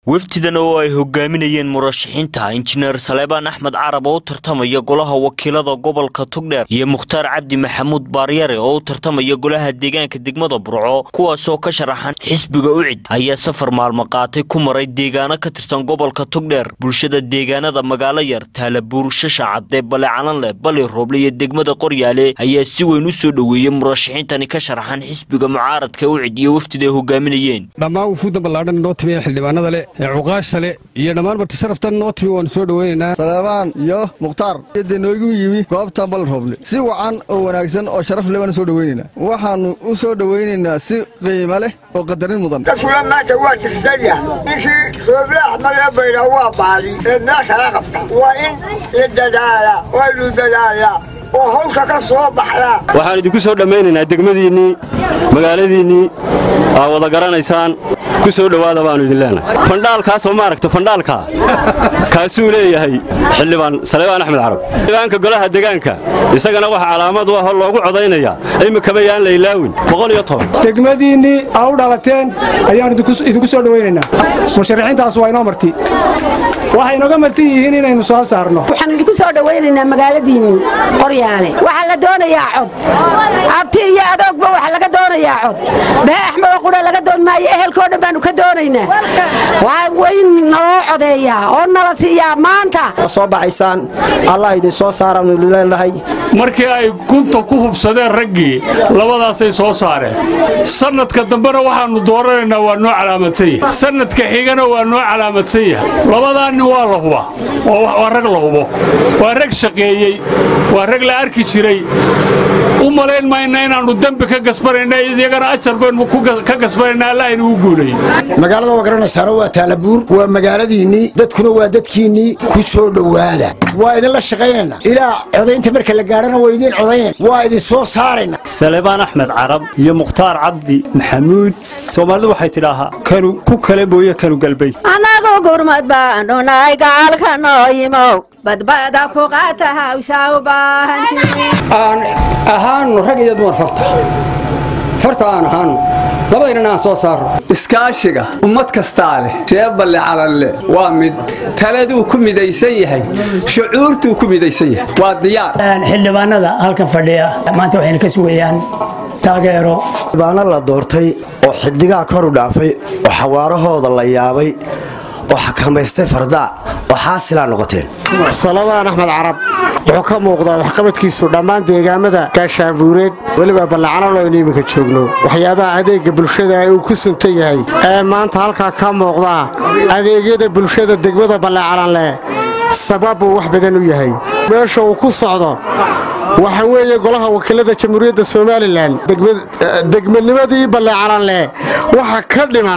wafdidan oo ay hogaaminayeen murashaxiinta injineer saleebaan axmed carab oo u tartamaya golaha wakiilada gobolka tugdheer iyo mukhtaar cabdi maxamuud baaryare oo u tartamaya golaha deegaanka degmada burco kuwaasoo ka sharaxan xisbiga ucid ayaa safar maalmo qaatay ku maray deegaano ka tirsan gobolka tugdheer bulshada deegaanada magaalo yar taalabuur shasha cadde bale calanleh bali rooble iyo degmada qoryaale ayaa si weyn u soo dhoweeyey murashaxiintani ka sharaxan xisbiga mucaaradka ucid iyo wafdida ay hogaaminayeen dhammaan wufuudda ballaadhan noo timiya xildhibaanada leh ee cuqaashta leh iyo dhammaan marti sharaftan noo timi waanu soo dhoweynaynaa saleebaan iyo mukhtaar iyodee noogu yimi goobtan bal rooble si wacan oo wanaagsan oo sharaf leh baanu soo dhoweynaynaa waxaannu u soo dhowaynaynaa si qiimo leh oo qadarin mudan dadkuna maanta waa tirsanya ninkii rooble axmed ee baydhaa waa baadi ee meesha la qabta waa in la dadaala waynu dadaalaa oo hawsha ka soo baxdaa waxaan idinku soo dhammaynaynaa degmadiinnii magaaladiinnii aa wada garanaysaan ku soo dhowaada baannu idin leenahay fandhaalkaasoo maaragta fandhaalkaa kaasuu leeyahay xildhibaan saleebaan axmed carab xildhibaanka golaha degaanka isagana waxa calaamad u ah oo loogu codaynayaa imikaba yaan la ilaawin degmadiinnii aa u dhalateen ayaan idinku soo dhowaynaynaa musharaxiintaas waa inoo marti waxay nooga marti yihiin inaynu soo saarno waxaan idinku soo dhowaynaynaa magaaladiinnii qoryaale waxaa la doonayaa cod abti iyo adoogba waxa laga doonayaa cod bee axmedoo qudha laga doon maayo ehelkoo dhan baannu ka doonaynaa waa weyn naloo codeeyaa oo nala siiyaa maanta soo baxaysaan allah idin soo saaraanu leenahay markii ay gunta ku hubsadeen raggii labadaasay soo saareen sannadka dambena waxaannu dooranaynaa waa noo calaamadsan yahay sannadka xigana waa noo calaamadsan yahay labadaa nin waa la huba waa rag la hubo waa rag shaqeeyey waa rag la arki jiray u malayn mayna inaannu dembi ka gasbanayna iyagana ajar baynu ka gasbanayna allah inugu guuleeyey magaalada waa garanaysaano waa taalabuur waa magaaladiinnii dadkuna waa dadkiinnii ku soo dhowaada waa idinla shaqaynayna ilaa codaynta marka la gaadhana waa idiin codaynayna waa idin soo saarayna saleebaan axmed carab iyo mukhtaar cabdi maxamuud soomaalidu waxay tidhaahaa kanu ku kale mooye kanu galbay annagu gurmad baanu nahay gaalka noo yimow badbada ku qaata hawshaa u aan ahaannu rag iyo dumar farta farta aan ahaannu labaynana aan soo saarno iskaashiga ummad kastaa leh sheeballe calanle waa mid taladuu ku midaysan yahay shucuurtuu ku midaysan yahay waa diyaar xildhibaanada halkan fadhiya maanta waxayna ka sugayaan taageero xildhibaano la doortay oo xidigaha kor u dhaafay oo xawaarahooda la yaabay oo xakamaystay fardaa oo xaasilaa noqoteen salabaan axmed carab wuxuu ka muuqdaa waxqabadkiisu dhammaan deegaamada gaashaanbuureed weliba ballacanalo aynu iminka joogno waxyaabaha adeega bulshada uu ku suntan yahay ee maanta halkaa ka muuqdaa adeegyada bulshada degmada ballacalanleh sababbuu wax badan u yahay meesha uu ku socdo waxa weeye golaha wakiilada jamhuuriyadda somalilan degmadnimadii ballacalanleh waxa ka dhiman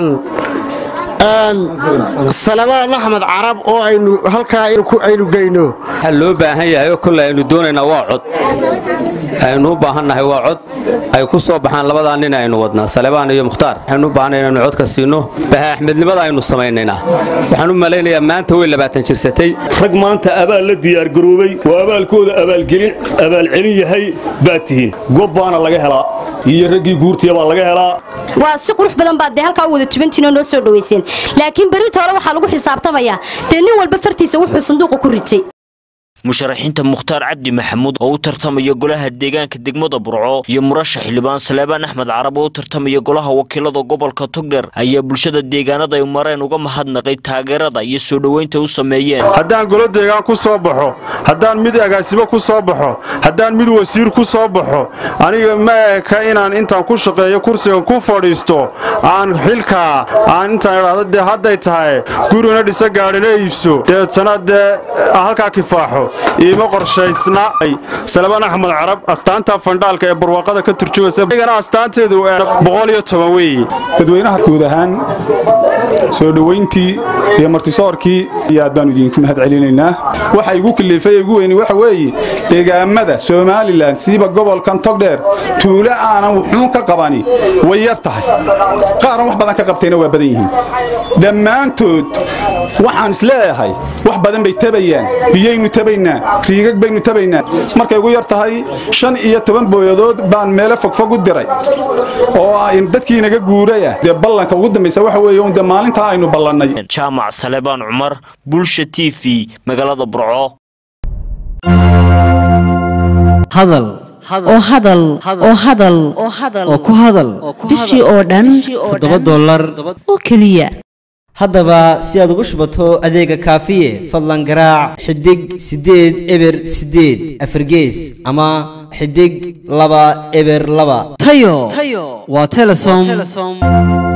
salabaan axmed carab oo aynu halkaa aynu geyno waxaa loo baahan yahay oo kolle aynu doonaynaa waa cod aynu u baahannahay waa cod ay ku soo baxaan labadaa nin aynu wadnaa salebaan iyo mukhtaar waxaynu u baahanay inaynu codka siinno baha axmednimada aynu samaynaynaa waxaan u malaynayaa maanta way labaatan jirsatay rag maanta abaal la diyaargaroobay oo abaalkooda abaalgelin abaalcelin yahay baad tihiin gob baana laga helaa iyo raggii guurtiya baa laga helaa waa si qurux badan baad dee halkaa u wada tubantiinoo noo soo dhowayseen laakiin berrinta hore waxaa lagu xisaabtamayaa dee nin walba fartiisa wuxuu sanduuqa ku ritay musharaxiinta mukhtaar cabdi maxamuud oo u tartamaya golaha deegaanka degmada burco iyo murashax xildhibaan saleebaan axmed carab oo u tartamaya golaha wakiilada gobolka togdher ayaa bulshada deegaanada ay mareen uga mahadnaqay taageerada iyo soo dhoweynta u sameeyeen haddaan golo deegaan ku soo baxo haddaan mid agaasimo ku soo baxo haddaan mid wasiir ku soo baxo aniga ma eka inaan intaan ku shaqeeyo kursigan ku fadhiisto aan xilkaa aan intaan idhaahdo dee hadday tahay gurina dhisa gaadhina iibso deetana dee halkaa kifaaxo iima qorshaysna salebaan axmed carab astaanta fandhaalka ee barwaaqada ka turjumaysaigana astaanteedu weeye dadweynaha guud ahaan soo dhowayntii iyo martisoorkii iyo aad baanu idinku mahad celinaynaa waxa igu kaliifay igu weyni waxa weeye deegaamada somalilan siiba gobolkan togdheer tuulo aanan wuxuun ka qabani way yar tahay qaaran wax badan ka qabtayna waa badan yihiin dhammaantood waxaan isleeyahay wax badan bay tabayaan biyaynu tabayn tabaynaa riigag baynu tabaynaa markay ugu yar tahay shan iyo toban booyadood baan meelo fogfog u diray oo dadkii inaga guuraya dee ballanka ugu dambaysa waxa weeye un dee maalintaa aynu ballannay jaamac salebaan cumar bulsha t v magaalada burco hadal oo hadal oo hadal oo ku hadal bishii oo dhan toddoba dollar oo keliya haddaba si aad ugu shubato adeega kaafiye fadlan garaac xidig siddeed eber siddeed afargees ama xidig laba eber laba tayo waa telesom